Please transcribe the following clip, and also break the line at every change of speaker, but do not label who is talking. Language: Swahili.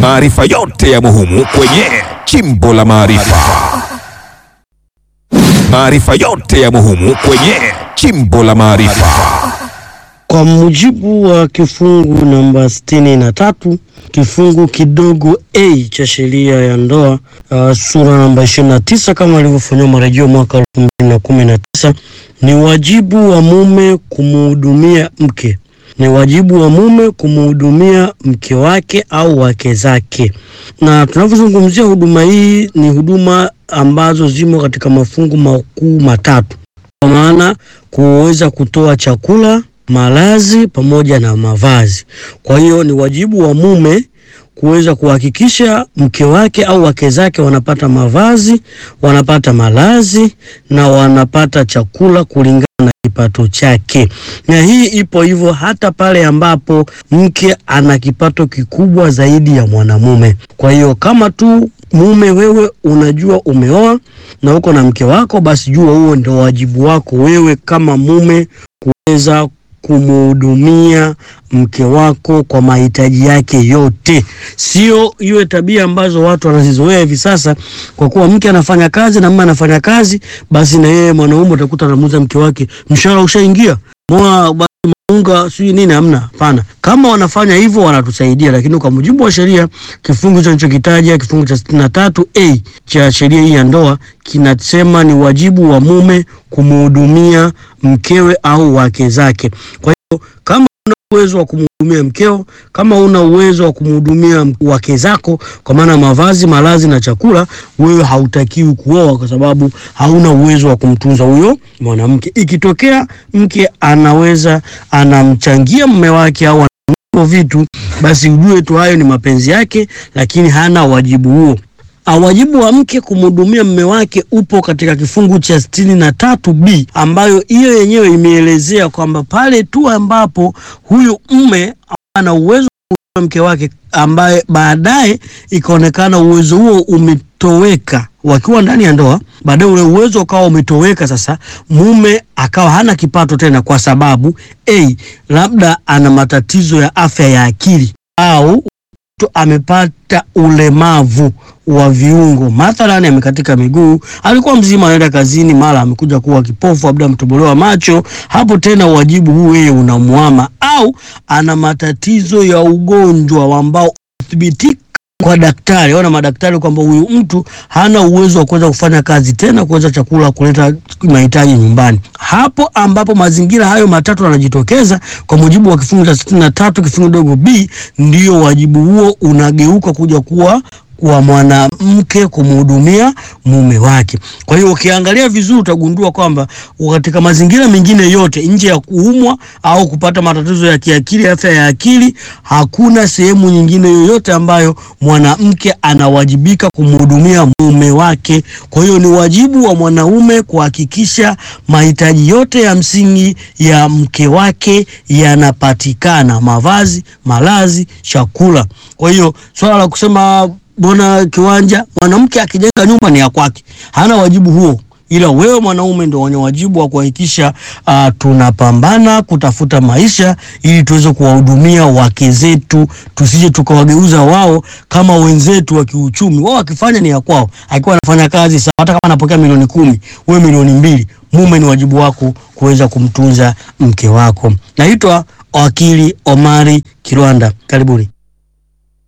Maarifa yote ya muhimu kwenye Chimbo la Maarifa. Maarifa yote ya muhimu kwenye Chimbo la Maarifa.
Kwa mujibu wa kifungu namba sitini na tatu kifungu kidogo a cha sheria ya ndoa uh, sura namba ishirini na tisa kama ilivyofanyiwa marejeo mwaka elfu mbili na kumi na tisa ni wajibu wa mume kumuhudumia mke ni wajibu wa mume kumuhudumia mke wake au wake zake. Na tunavyozungumzia huduma hii, ni huduma ambazo zimo katika mafungu makuu matatu, kwa maana kuweza kutoa chakula, malazi pamoja na mavazi. Kwa hiyo ni wajibu wa mume kuweza kuhakikisha mke wake au wake zake wanapata mavazi, wanapata malazi na wanapata chakula kulingana na kipato chake. Na hii ipo hivyo hata pale ambapo mke ana kipato kikubwa zaidi ya mwanamume. Kwa hiyo kama tu mume wewe unajua umeoa na uko na mke wako, basi jua huo ndio wajibu wako wewe kama mume kuweza kumuhudumia mke wako kwa mahitaji yake yote, sio iwe tabia ambazo watu wanazizoea hivi sasa. Kwa kuwa mke anafanya kazi na mume anafanya kazi, basi na yeye mwanaume utakuta anamuuliza mke wake, mshahara ushaingia? Moa basi maunga sijui nini? Hamna, hapana. Kama wanafanya hivyo wanatusaidia, lakini kwa mujibu wa sheria, kifungu hicho nilichokitaja, kifungu cha sitini na tatu a cha sheria hii ya ndoa kinasema ni wajibu wa mume kumuhudumia mkewe au wake zake. Kwa hiyo kama una uwezo wa kumhudumia mkeo, kama una uwezo wa kumhudumia wake zako, kwa maana mavazi, malazi na chakula, wewe hautakiwi kuoa kwa sababu hauna uwezo wa kumtunza huyo mwanamke. Ikitokea mke anaweza anamchangia mume wake au ananunua vitu, basi ujue tu hayo ni mapenzi yake, lakini hana wajibu huo. Wajibu wa mke kumhudumia mume wake upo katika kifungu cha sitini na tatu b ambayo hiyo yenyewe imeelezea kwamba pale tu ambapo huyu mume ana uwezo wa mke wake ambaye baadaye ikaonekana uwezo huo umetoweka wakiwa ndani ya ndoa, baadaye ule uwezo ukawa umetoweka. Sasa mume akawa hana kipato tena, kwa sababu a labda ana matatizo ya afya ya akili au mtu amepata ulemavu wa viungo, mathalani amekatika miguu, alikuwa mzima anaenda kazini, mara amekuja kuwa kipofu, labda ametobolewa macho. Hapo tena wajibu huu yeye unamwama, au ana matatizo ya ugonjwa ambao uthibitika kwa daktari au na madaktari kwamba huyu mtu hana uwezo wa kuweza kufanya kazi tena, kuweza chakula, kuleta mahitaji nyumbani. Hapo ambapo mazingira hayo matatu yanajitokeza kwa mujibu wa kifungu cha sitini na tatu kifungu dogo b, ndio wajibu huo unageuka kuja kuwa wa mwanamke kumhudumia mume wake. Kwa hiyo ukiangalia vizuri utagundua kwamba katika mazingira mengine yote nje ya kuumwa au kupata matatizo ya kiakili, afya ya akili, hakuna sehemu nyingine yoyote ambayo mwanamke anawajibika kumhudumia mume wake. Kwa hiyo ni wajibu wa mwanaume kuhakikisha mahitaji yote ya msingi ya mke wake yanapatikana: mavazi, malazi, chakula. Kwa hiyo swala la kusema Bona kiwanja, mwanamke akijenga nyumba ni ya kwake, hana wajibu huo, ila wewe mwanaume ndio wenye wajibu wa kuhakikisha uh, tunapambana kutafuta maisha ili tuweze kuwahudumia wake zetu, tusije tukawageuza wao kama wenzetu wa kiuchumi. Wao wakifanya ni ya kwao, akiwa anafanya kazi sawa, hata kama anapokea milioni kumi, wewe milioni mbili, mume ni wajibu wako kuweza kumtunza mke wako. Naitwa wakili Omari Kirwanda, karibuni.